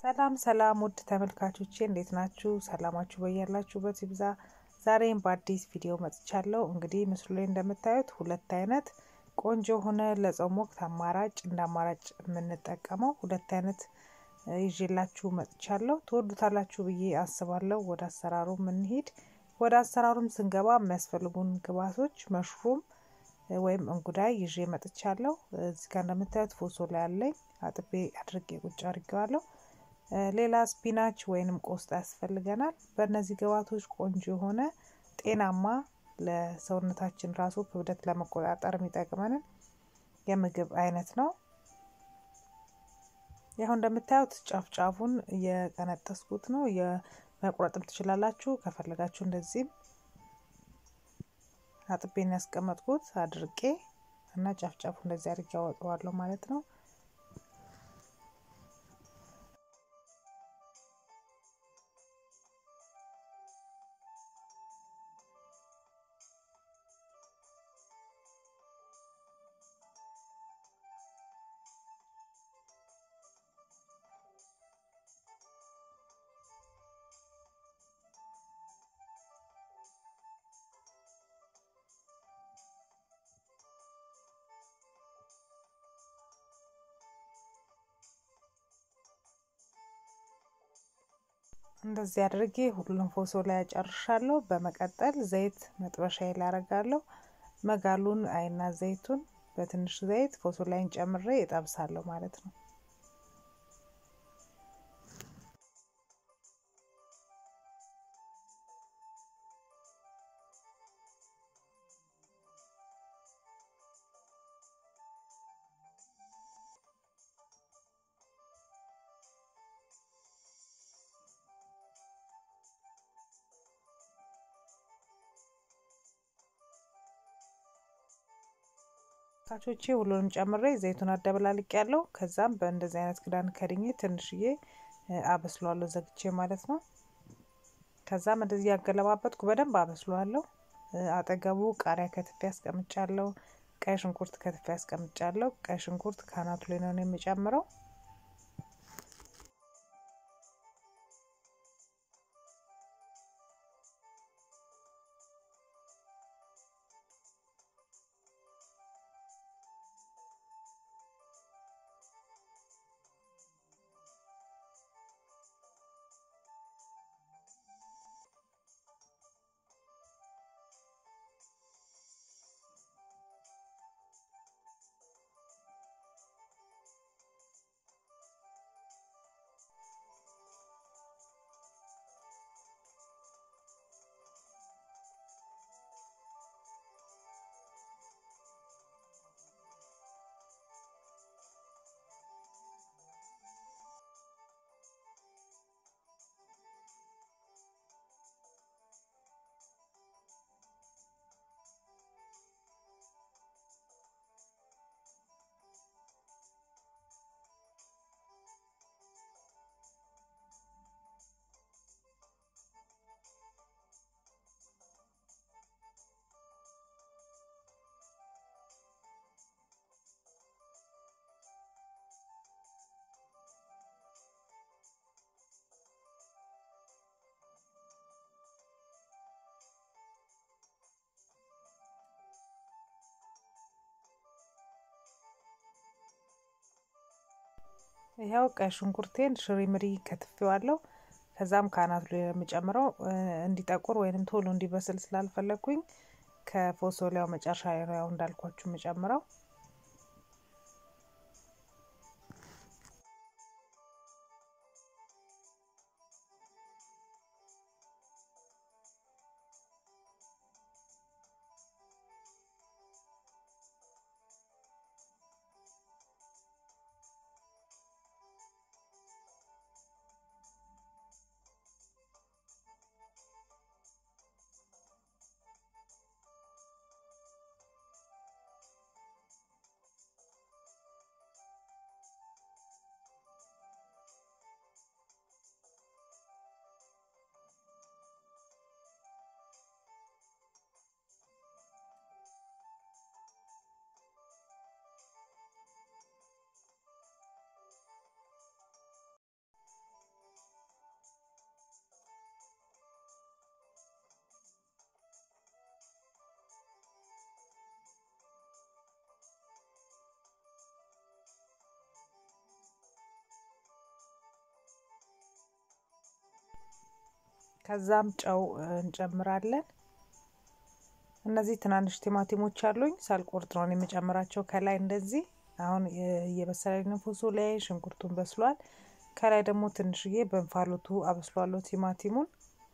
ሰላም ሰላም ውድ ተመልካቾቼ እንዴት ናችሁ? ሰላማችሁ በያላችሁበት ይብዛ። ዛሬም በአዲስ ቪዲዮ መጥቻለሁ። እንግዲህ ምስሉ ላይ እንደምታዩት ሁለት አይነት ቆንጆ የሆነ ለጾም ወቅት አማራጭ እንደ አማራጭ የምንጠቀመው ሁለት አይነት ይዤላችሁ መጥቻለሁ። ትወዱታላችሁ ብዬ አስባለሁ። ወደ አሰራሩ የምንሄድ ወደ አሰራሩም ስንገባ የሚያስፈልጉን ግብአቶች መሽሩም ወይም እንጉዳይ ይዤ መጥቻለሁ። እዚህ ጋር እንደምታዩት ፎሶላ ያለኝ አጥቤ አድርጌ ቁጭ አድርጌዋለሁ። ሌላ ስፒናች ወይንም ቆስጣ ያስፈልገናል። በእነዚህ ግብአቶች ቆንጆ የሆነ ጤናማ ለሰውነታችን ራሱ ክብደት ለመቆጣጠር የሚጠቅመንን የምግብ አይነት ነው። ያው እንደምታዩት ጫፍ ጫፉን የቀነጠስኩት ነው። የመቁረጥም ትችላላችሁ ከፈለጋችሁ እንደዚህም አጥቤን ያስቀመጥኩት አድርቄ እና ጫፍ ጫፉ እንደዚህ አድርጌ አወጣዋለሁ ማለት ነው። እንደዚህ አድርጌ ሁሉም ፎሶ ላይ ያጨርሻለሁ። በመቀጠል ዘይት መጥበሻ ላይ አረጋለሁ። መጋሉን አይና ዘይቱን በትንሽ ዘይት ፎሶ ላይን ጨምሬ እጠብሳለሁ ማለት ነው። ካቾቼ ሁሉንም ጨምሬ ዘይቱን አደበላልቅ ያለው ከዛም በእንደዚህ አይነት ክዳን ከድኜ ትንሽዬ አበስለዋለሁ ዘግቼ ማለት ነው። ከዛም እንደዚህ ያገለባበጥኩ በደንብ አበስለዋለሁ። አጠገቡ ቃሪያ ከትፌ ያስቀምጫለሁ። ቀይ ሽንኩርት ከትፌ ያስቀምጫለሁ። ቀይ ሽንኩርት ካናቱ ላይ ነው የሚጨምረው። ይኸው ቀይ ሽንኩርቴን ሽሪምሪ ከትፌዋለሁ። ከዛም ከአናቱ ላይ የምጨምረው እንዲጠቁር ወይንም ቶሎ እንዲበስል ስላልፈለግኩኝ ከፎሶሊያው መጨረሻ ነው ያው እንዳልኳችሁ የምጨምረው። ከዛም ጨው እንጨምራለን። እነዚህ ትናንሽ ቲማቲሞች አሉኝ ሳልቆርጥ ነው የምጨምራቸው ከላይ እንደዚህ። አሁን እየበሰለልን ፎሶሊያ ሽንኩርቱን በስሏል። ከላይ ደግሞ ትንሽዬ በእንፋሎቱ አበስሏለሁ ቲማቲሙን።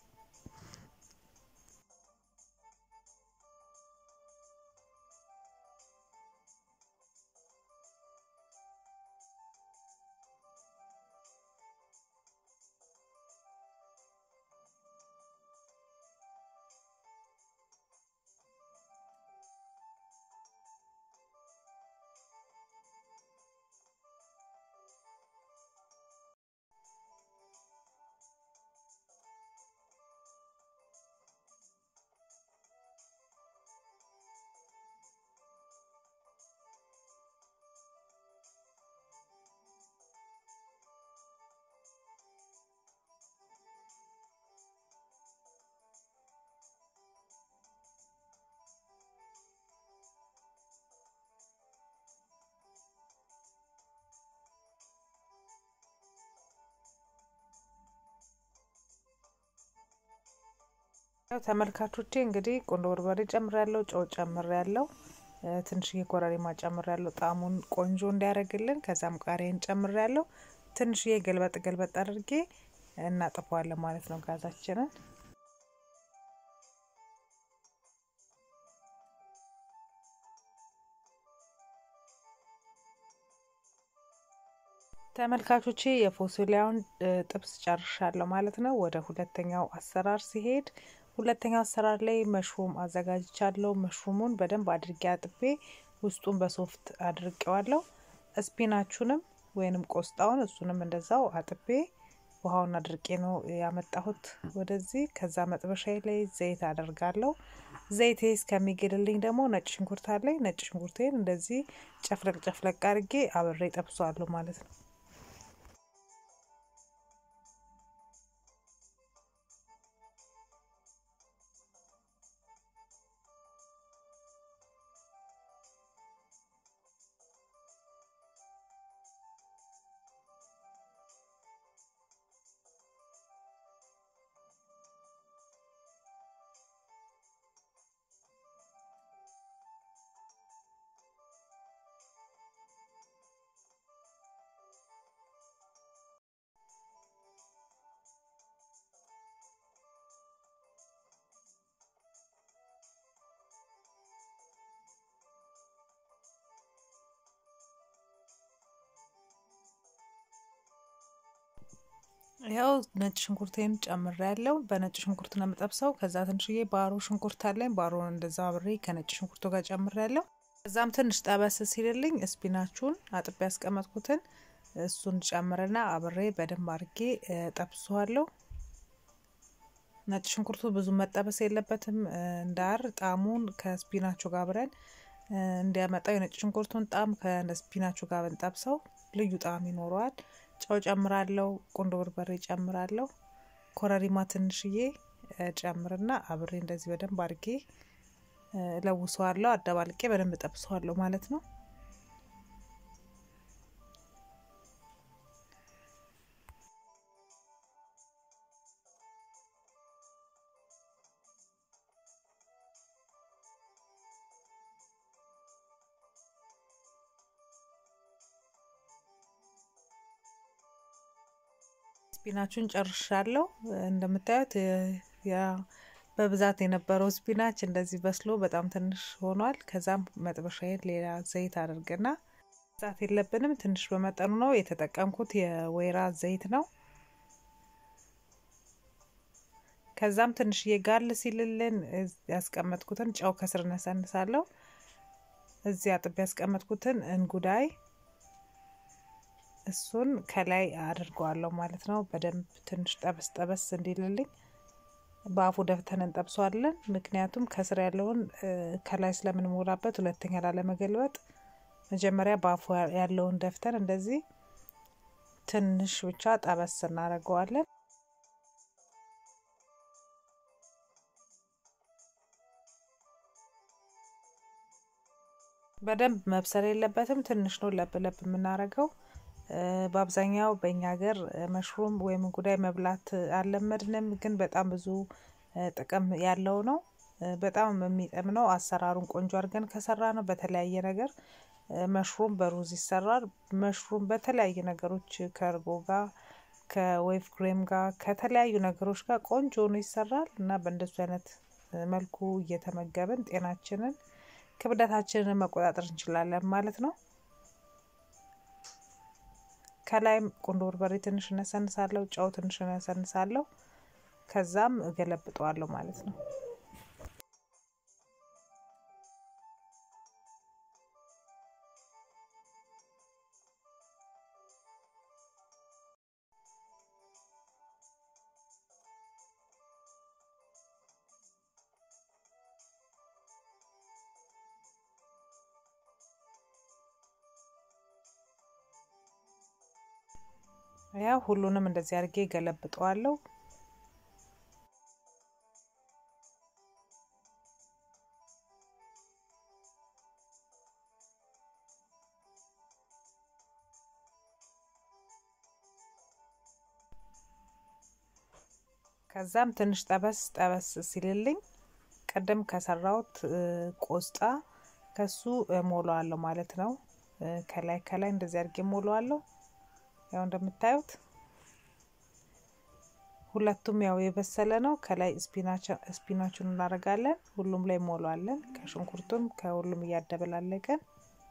ተመልካቾቼ እንግዲህ ቁንዶ በርበሬ ጨምሬያለሁ፣ ጨው ጨምሬያለሁ፣ ትንሽዬ ኮረሪማ ጨምሬያለሁ ጣዕሙን ቆንጆ እንዲያደርግልን። ከዛም ቃሪያን ጨምሬያለሁ። ትንሽዬ ገልበጥ ገልበጥ አድርጌ እናጥፈዋለን ማለት ነው ጋዛችንን። ተመልካቾቼ የፎሶሊያውን ጥብስ ጨርሻለሁ ማለት ነው። ወደ ሁለተኛው አሰራር ሲሄድ ሁለተኛው አሰራር ላይ መሽሩም አዘጋጅቻለሁ። መሽሩሙን በደንብ አድርጌ አጥቤ ውስጡን በሶፍት አድርቄዋለሁ። ስፒናቹንም ወይንም ቆስጣውን እሱንም እንደዛው አጥቤ ውሃውን አድርቄ ነው ያመጣሁት ወደዚህ። ከዛ መጥበሻዬ ላይ ዘይት አደርጋለሁ። ዘይቴ እስከሚግልልኝ ደግሞ ነጭ ሽንኩርት አለኝ። ነጭ ሽንኩርቴን እንደዚህ ጨፍለቅ ጨፍለቅ አድርጌ አብሬ ጠብሷለሁ ማለት ነው። ያው ነጭ ሽንኩርቴን ጨምሬ ያለው በነጭ ሽንኩርት ነው የምጠብሰው። ከዛ ትንሽዬ ባሮ ሽንኩርት አለኝ። ባሮን እንደዛ አብሬ ከነጭ ሽንኩርቱ ጋር ጨምሬ ያለው። ከዛም ትንሽ ጠበስ ሲልልኝ ስፒናቹን አጥቤ ያስቀመጥኩትን እሱን ጨምርና አብሬ በደንብ አድርጌ ጠብሰዋለሁ። ነጭ ሽንኩርቱ ብዙ መጠበስ የለበትም እንዳር ጣዕሙን ከስፒናቹ ጋር አብረን እንዲያመጣው የነጭ ሽንኩርቱን ጣዕም ከስፒናቹ ጋር ብንጠብሰው ልዩ ጣዕም ይኖረዋል። ጨው ጨምራለሁ። ቁንዶ በርበሬ ጨምራለሁ። ኮረሪማ ትንሽዬ ጨምርና አብሬ እንደዚህ በደንብ አድርጌ ለውሰዋለሁ። አደባልቄ በደንብ ጠብሰዋለሁ ማለት ነው። ስፒናቹን ጨርሻለሁ። እንደምታዩት በብዛት የነበረው ስፒናች እንደዚህ በስሎ በጣም ትንሽ ሆኗል። ከዛም መጥበሻዬን ሌላ ዘይት አድርግና ዛት የለብንም ትንሽ በመጠኑ ነው የተጠቀምኩት። የወይራ ዘይት ነው። ከዛም ትንሽዬ ጋል ሲልልን ያስቀመጥኩትን ጨው ከስር ነሰንሳለሁ። እዚህ አጥቤ ያስቀመጥኩትን እንጉዳይ እሱን ከላይ አድርገዋለሁ ማለት ነው። በደንብ ትንሽ ጠበስ ጠበስ እንዲልልኝ በአፉ ደፍተን እንጠብሰዋለን። ምክንያቱም ከስር ያለውን ከላይ ስለምንሞላበት ሁለተኛ ላለመገልበጥ መጀመሪያ በአፉ ያለውን ደፍተን እንደዚህ ትንሽ ብቻ ጠበስ እናደርገዋለን። በደንብ መብሰል የለበትም። ትንሽ ነው ለብ ለብ የምናደርገው። በአብዛኛው በእኛ ሀገር መሽሩም ወይም እንጉዳይ መብላት አልለመድንም፣ ግን በጣም ብዙ ጥቅም ያለው ነው። በጣም የሚጥም ነው። አሰራሩን ቆንጆ አድርገን ከሰራ ነው በተለያየ ነገር መሽሩም በሩዝ ይሰራል። መሽሩም በተለያየ ነገሮች ከእርጎ ጋር ከዌቭ ክሬም ጋር ከተለያዩ ነገሮች ጋር ቆንጆ ሆኖ ይሰራል እና በእንደሱ አይነት መልኩ እየተመገብን ጤናችንን ክብደታችንን መቆጣጠር እንችላለን ማለት ነው። ከላይም ቁንዶ በርበሬ ትንሽ እነሰንሳለሁ፣ ጨው ትንሽ እነሰንሳለሁ። ከዛም እገለብጠዋለሁ ማለት ነው። ያው ሁሉንም እንደዚህ አድርጌ ገለብጠዋለሁ። ከዛም ትንሽ ጠበስ ጠበስ ሲልልኝ ቅድም ከሰራሁት ቆስጣ ከሱ ሞላዋለሁ ማለት ነው። ከላይ ከላይ እንደዚህ አድርጌ ሞላዋለሁ። ያው እንደምታዩት ሁለቱም ያው የበሰለ ነው። ከላይ ስፒናቹን እናደርጋለን። ሁሉም ላይ ሞላዋለን። ከሽንኩርቱም ከሁሉም እያደበላለቀን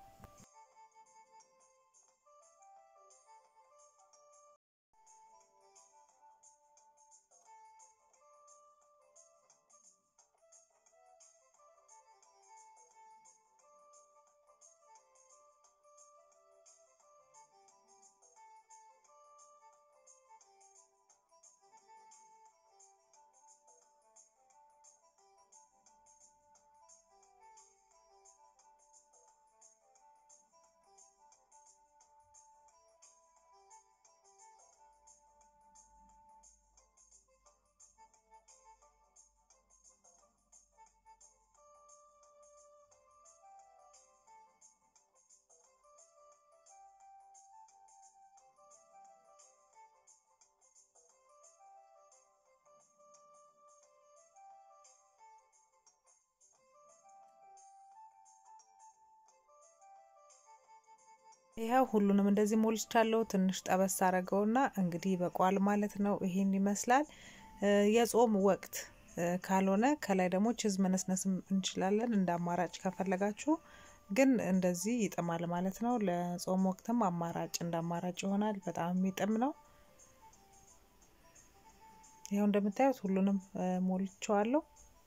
ይኸው ሁሉንም እንደዚህ ሞልቻለሁ። ትንሽ ጠበስ አረገውና እንግዲህ ይበቃዋል ማለት ነው። ይሄን ይመስላል። የጾም ወቅት ካልሆነ ከላይ ደግሞ ችዝ መነስነስም እንችላለን እንደ አማራጭ ከፈለጋችሁ፣ ግን እንደዚህ ይጥማል ማለት ነው። ለጾም ወቅትም አማራጭ እንደ አማራጭ ይሆናል። በጣም የሚጥም ነው። ይኸው እንደምታዩት ሁሉንም ሞልቸዋለሁ።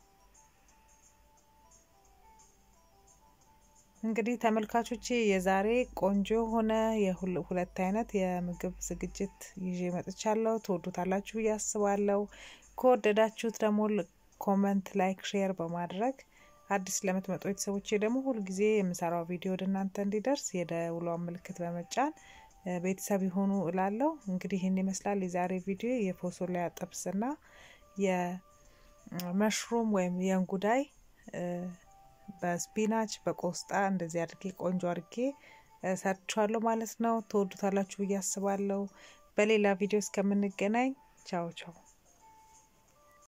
እንግዲህ ተመልካቾቼ የዛሬ ቆንጆ የሆነ የሁለት አይነት የምግብ ዝግጅት ይዤ መጥቻለሁ። ትወዱታላችሁ ብዬ አስባለሁ። ከወደዳችሁት ደግሞ ኮመንት፣ ላይክ፣ ሼር በማድረግ አዲስ ለምትመጡ ቤተሰቦቼ ደግሞ ሁልጊዜ የምሰራው ቪዲዮ ወደ እናንተ እንዲደርስ የደውሏን ምልክት በመጫን ቤተሰብ ይሆኑ እላለሁ። እንግዲህ ይህን ይመስላል የዛሬ ቪዲዮ የፎሶሊያ ጥብስና የመሽሩም ወይም የእንጉዳይ በስፒናች በቆስጣ እንደዚህ አድርጌ ቆንጆ አድርጌ ሰርቻለሁ ማለት ነው። ትወዱታላችሁ ብዬ አስባለሁ። በሌላ ቪዲዮ እስከምንገናኝ ቻው ቻው።